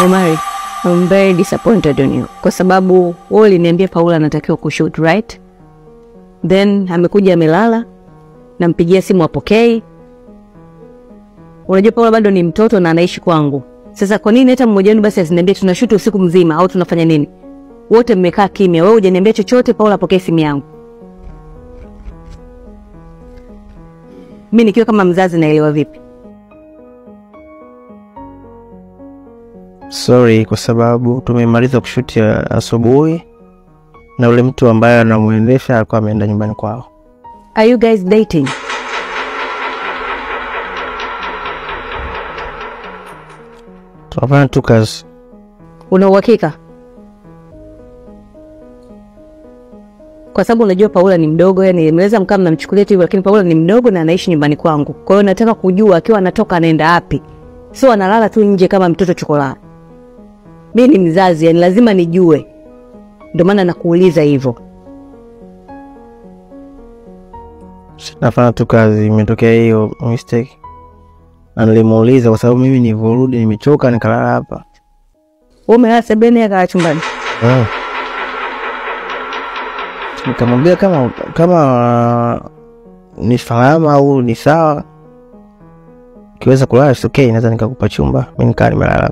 Omari, I'm very disappointed on you kwa sababu wewe uliniambia Paula anatakiwa kushoot right, then amekuja amelala, nampigia simu apokei. Unajua Paula bado ni mtoto na anaishi kwangu. Sasa kwa nini hata mmoja wenu basi asiniambie tunashoot usiku mzima au tunafanya nini? Wote mmekaa kimya, wewe hujaniambia chochote, Paula apokee simu yangu. Mi nikiwa kama mzazi naelewa vipi? Sorry kwa sababu tumemaliza kushuti ya asubuhi na ule mtu ambaye anamwendesha alikuwa ameenda nyumbani kwao. Are you guys dating? Tunafanya tu kazi. Una uhakika? Kwa sababu unajua Paula ni mdogo, yani mnaweza mkaa mnamchukulia tu hivyo, lakini Paula ni mdogo na anaishi nyumbani kwangu. Kwa hiyo nataka kujua akiwa anatoka anaenda wapi, sio analala tu nje kama mtoto chokolaa. Mi ni mzazi, yani lazima nijue, ndio maana nakuuliza hivyo. Nafanya tu kazi, imetokea hiyo mistake. Na nilimuuliza kwa sababu mimi nilivyorudi nimechoka nikalala hapa. Wewe umelala sebuleni, yeye akalala chumbani. Mm. Nikamwambia kama kama ni salama au ni sawa, ukiweza kulala it's okay, naweza nikakupa chumba. Mi nikaa nimelala.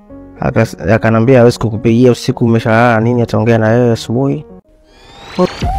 Akas- Akanambia hawezi kukupigia usiku, umeshalala nini, ataongea na wewe asubuhi. Okay.